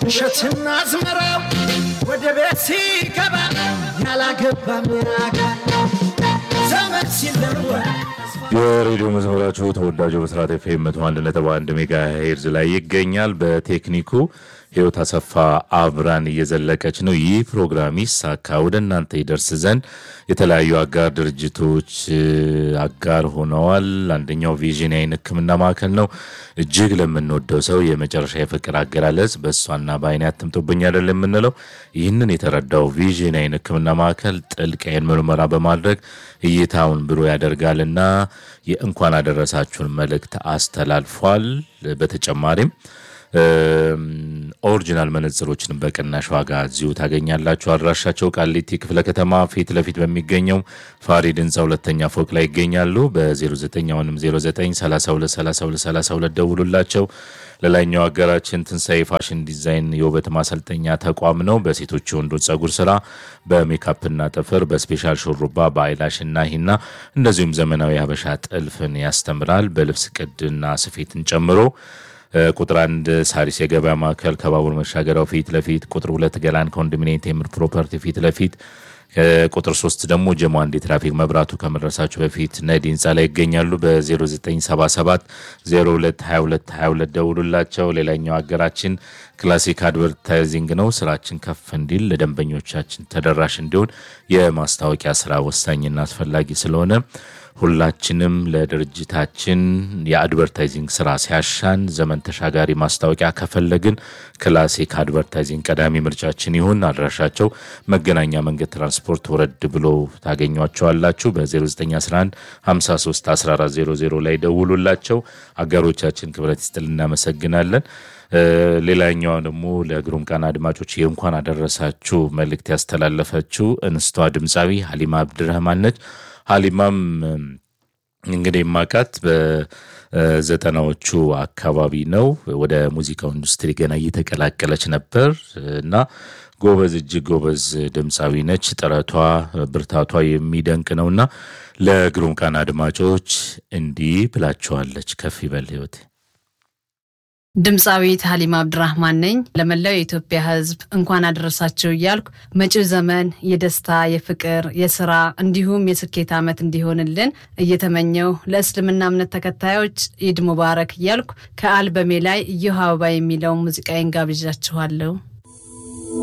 እሸትና አዝመራው ወደ ቤት ሲገባ ያላገባ ሚያጋ ዘመን ሲለወጥ የሬዲዮ መዝሙራችሁ ተወዳጁ ብስራት ኤፍኤም መቶ አንድ ነጥብ አንድ ሜጋ ሄርዝ ላይ ይገኛል። በቴክኒኩ ህይወት አሰፋ አብራን እየዘለቀች ነው። ይህ ፕሮግራም ይሳካ ወደ እናንተ ይደርስ ዘንድ የተለያዩ አጋር ድርጅቶች አጋር ሆነዋል። አንደኛው ቪዥን የዓይን ሕክምና ማዕከል ነው። እጅግ ለምንወደው ሰው የመጨረሻ የፍቅር አገላለጽ በእሷና በዓይኔ አትምጦብኝ አይደል የምንለው። ይህንን የተረዳው ቪዥን የዓይን ሕክምና ማዕከል ጥልቅ የዓይን ምርመራ በማድረግ እይታውን ብሩህ ያደርጋልና የእንኳን አደረሳችሁን መልእክት አስተላልፏል። በተጨማሪም ኦሪጂናል መነጽሮችንም በቅናሽ ዋጋ እዚሁ ታገኛላችሁ። አድራሻቸው ቃሊቲ ክፍለ ከተማ ፊት ለፊት በሚገኘው ፋሪድ ህንፃ ሁለተኛ ፎቅ ላይ ይገኛሉ። በ09 አሁንም 09323232 ደውሉላቸው። ሌላኛው ሀገራችን ትንሣኤ ፋሽን ዲዛይን የውበት ማሰልጠኛ ተቋም ነው። በሴቶች የወንዶች ጸጉር ስራ፣ በሜካፕና ጥፍር፣ በስፔሻል ሹሩባ፣ በአይላሽና ሂና እንደዚሁም ዘመናዊ ሀበሻ ጥልፍን ያስተምራል። በልብስ ቅድና ስፌትን ጨምሮ ቁጥር አንድ ሳሪስ የገበያ ማዕከል ከባቡር መሻገሪያው ፊት ለፊት፣ ቁጥር ሁለት ገላን ኮንዶሚኒየም ቴምር ፕሮፐርቲ ፊት ለፊት፣ ቁጥር ሶስት ደግሞ ጀሞ አንድ የትራፊክ መብራቱ ከመድረሳችሁ በፊት ነዲ ህንፃ ላይ ይገኛሉ። በ0977 022222 ደውሉላቸው። ሌላኛው ሀገራችን ክላሲክ አድቨርታይዚንግ ነው። ስራችን ከፍ እንዲል ለደንበኞቻችን ተደራሽ እንዲሆን የማስታወቂያ ስራ ወሳኝና አስፈላጊ ስለሆነ ሁላችንም ለድርጅታችን የአድቨርታይዚንግ ስራ ሲያሻን ዘመን ተሻጋሪ ማስታወቂያ ከፈለግን ክላሲክ አድቨርታይዚንግ ቀዳሚ ምርጫችን ይሁን። አድራሻቸው መገናኛ መንገድ ትራንስፖርት ወረድ ብሎ ታገኟቸዋላችሁ። በ0911 53 1400 ላይ ደውሉላቸው። አጋሮቻችን ክብረት ይስጥል እናመሰግናለን። ሌላኛዋ ደግሞ ለግሩም ቀን አድማጮች የእንኳን አደረሳችሁ መልእክት ያስተላለፈችው እንስቷ ድምፃዊ ሀሊማ አብድረህማን ነች። ሀሊማም እንግዲህ ማቃት በዘጠናዎቹ አካባቢ ነው። ወደ ሙዚቃው ኢንዱስትሪ ገና እየተቀላቀለች ነበር እና ጎበዝ እጅግ ጎበዝ ድምፃዊ ነች። ጥረቷ ብርታቷ የሚደንቅ ነውና ለግሩም ቀን አድማጮች እንዲህ ብላቸዋለች። ከፍ ይበል ህይወቴ። ድምፃዊት ሀሊማ አብድራህማን ነኝ። ለመላው የኢትዮጵያ ሕዝብ እንኳን አደረሳችሁ እያልኩ መጪው ዘመን የደስታ፣ የፍቅር፣ የስራ እንዲሁም የስኬት ዓመት እንዲሆንልን እየተመኘው ለእስልምና እምነት ተከታዮች ኢድ ሙባረክ እያልኩ ከአልበሜ ላይ እዮሃ አበባ የሚለውን ሙዚቃዬን ጋብዣችኋለሁ።